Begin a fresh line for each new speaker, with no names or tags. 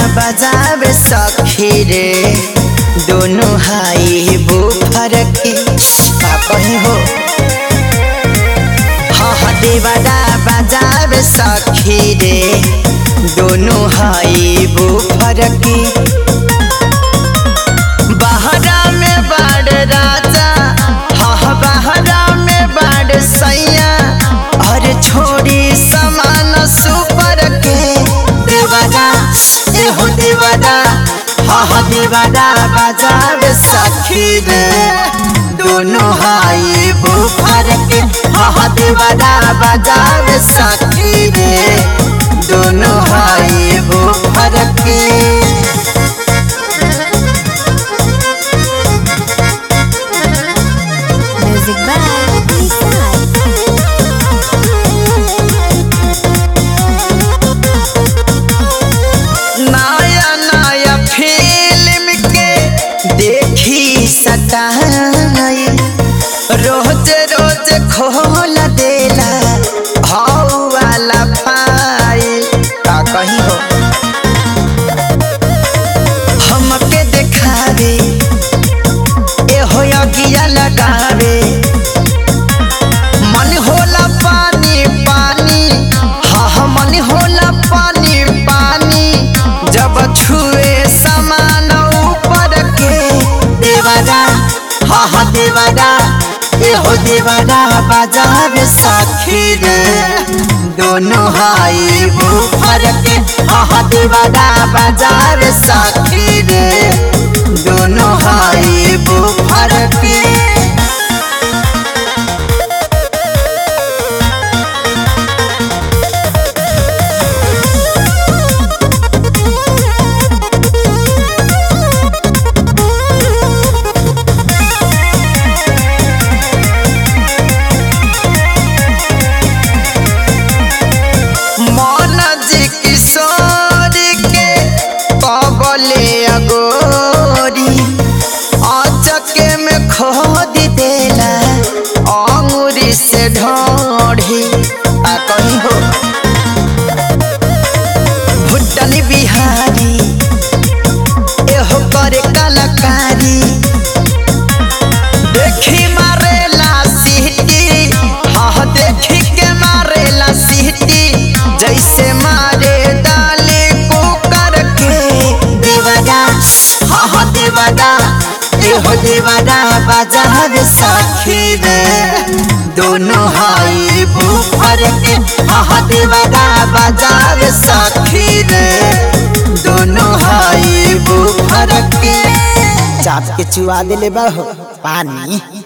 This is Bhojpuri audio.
बजावे सखी रे दोनों हाई बुफर के का कहीं हो हाँ हाँ देवरा बजावे सखी रे दोनों हाई बुफर के बहरा में बड़ राजा हाँ हाँ बहरा में बड़ सैया और छोड़ी समान सुपर के देवरा एहो देवरा हाँ हाँ देवरा बजावे सखी रे दोनों हाई बुफर के हाँ हाँ देवरा बजावे सखी रे दोनों हाई बुफर के
Music by Lisa.
नया नया फिल्म के देखी सटाई रोज रोज खोल देला हौ वाला फाइल का कहीं हो हमके देखावे एहो अगिया लगावे मन होला पानी पानी हाँ हाँ मन होला पानी पानी जब छुए समान ऊपर के देवरा हाँ हाँ देवरा एहो देवरा बाजार साखी रे दोनों हाई बुफर के हाँ हाँ देवरा बाजार साखी रे दोनों हाई बुफर के मन जी किशोर के कबले अगोरी अचके में खोद देला अंगूरी से ढोढ़ी आ कहीं हो भुट्टन बिहारी एहो करे कलाकारी देखी मारेला सीटी हाँ देखी के मारेला सीटी जैसे मारे डाले कुकर के देवरा हाँ हाँ देवरा एहो देवरा बाजार साखी रे दोनों हाई बुफर के हाँ हाँ देवरा बाजार साखी रे दोनों हाई बुफर के चाप के चुआ दिले बा हो पानी